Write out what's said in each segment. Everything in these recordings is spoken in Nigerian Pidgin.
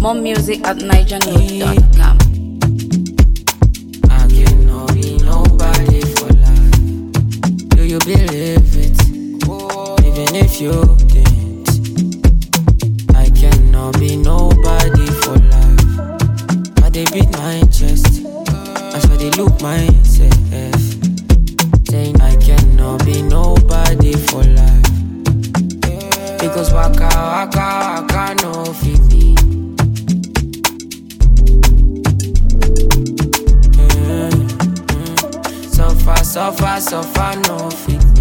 More music at nigernote.com. I cannot be nobody for life. Do you believe it? Even if you didn't, I cannot be nobody for life. I dey beat my chest as I dey look myself. Saying I cannot be nobody for life. Because waka waka waka no fit be. Suffer, suffer, suffer, no fit me.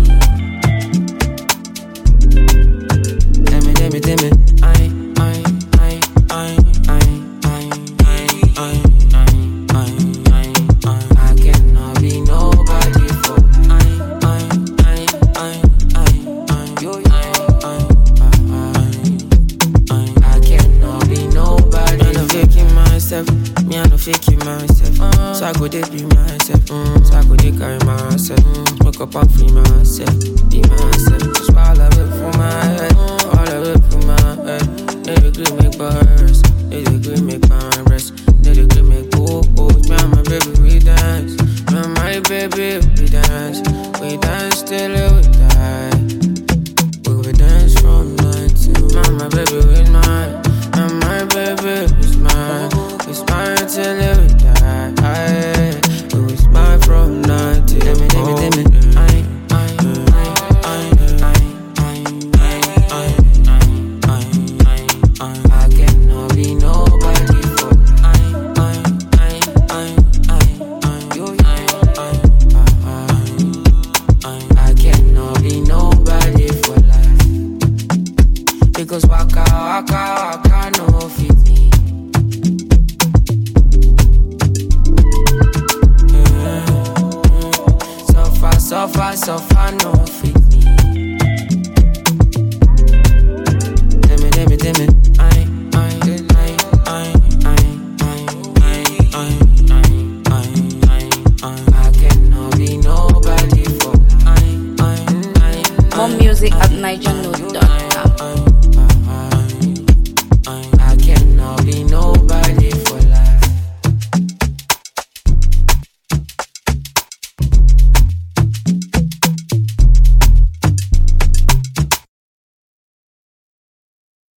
Tell me, tell me, tell me, I, I, I, I, I, I, I, I, I, I, I, I cannot be nobody for I, I, I, I, I, I, you, I, I, I, I, I cannot be nobody. I no faking myself, me I no faking myself. So I go dey be myself, so I go dey carry myself. Wake up and free myself, be myself. Just all of it for my head, all of it for my head. They agree make bars, they agree make my rest, they agree make go Me and my baby we dance, me and my baby we dance, we dance till we die. We will dance from night till Mama baby with mine And my baby was mine We smile till we die Aye. We will smile from night till Let me, let me, let me Aye, aye, aye, aye, aye, aye, aye, aye, aye, aye, aye. I cannot be nobody for Aye, aye, aye, aye, aye, aye, you, aye, aye, aye, aye. I cannot be nobody for life because waka waka waka no fit me. Suffer suffer suffer no